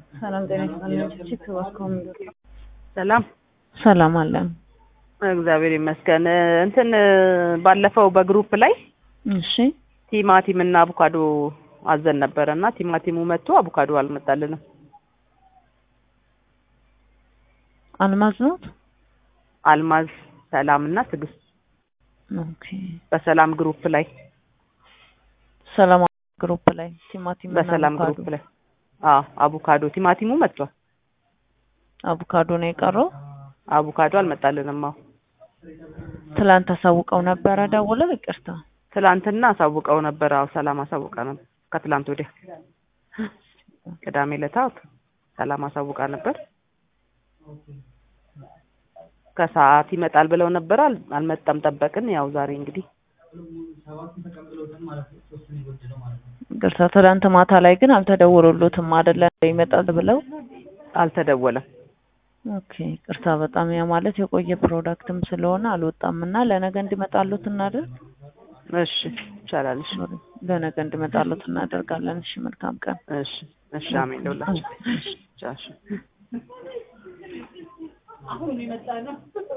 ሰላም ጤና ይስጥልኝ። እጅግ እባክዎን ሰላም ሰላም አለን። እግዚአብሔር ይመስገን። እንትን ባለፈው በግሩፕ ላይ እሺ ቲማቲም እና አቮካዶ አዘን ነበረ እና ቲማቲሙ መጥቶ አቮካዶ አልመጣልንም። አልማዝ ናት። አልማዝ፣ ሰላም እና ትዕግስት ኦኬ በሰላም ግሩፕ ላይ ሰላም ግሩፕ ላይ ቲማቲም እና በሰላም አቮካዶ ግሩፕ ላይ አዎ አቮካዶ ቲማቲሙ መጥቷል። አቮካዶ ነው የቀረው። አቮካዶ አልመጣልንም። አዎ ትላንት አሳውቀው ነበረ ደውለው ይቅርታ ትላንትና አሳውቀው ነበር። አዎ ሰላም አሳውቃ ነበር። ከትላንት ወዲያ ቅዳሜ ዕለት ሰላም አሳውቃ ነበር። ከሰዓት ይመጣል ብለው ነበር። አል- አልመጣም። ጠበቅን። ያው ዛሬ እንግዲህ ይቅርታ ትላንት ማታ ላይ ግን አልተደወሉሎትም አይደለ ይመጣል ብለው አልተደወለም። ኦኬ ይቅርታ በጣም ያ ማለት የቆየ ፕሮዳክትም ስለሆነ አልወጣም እና ለነገ እንዲመጣሉት እናደርግ እሺ ይቻላል። እሺ ለነገ እንዲመጣሉት እናደርጋለን እሺ መልካም ቀን እሺ እሺ። አሜን ለሁላችን። እሺ ቻው፣ እሺ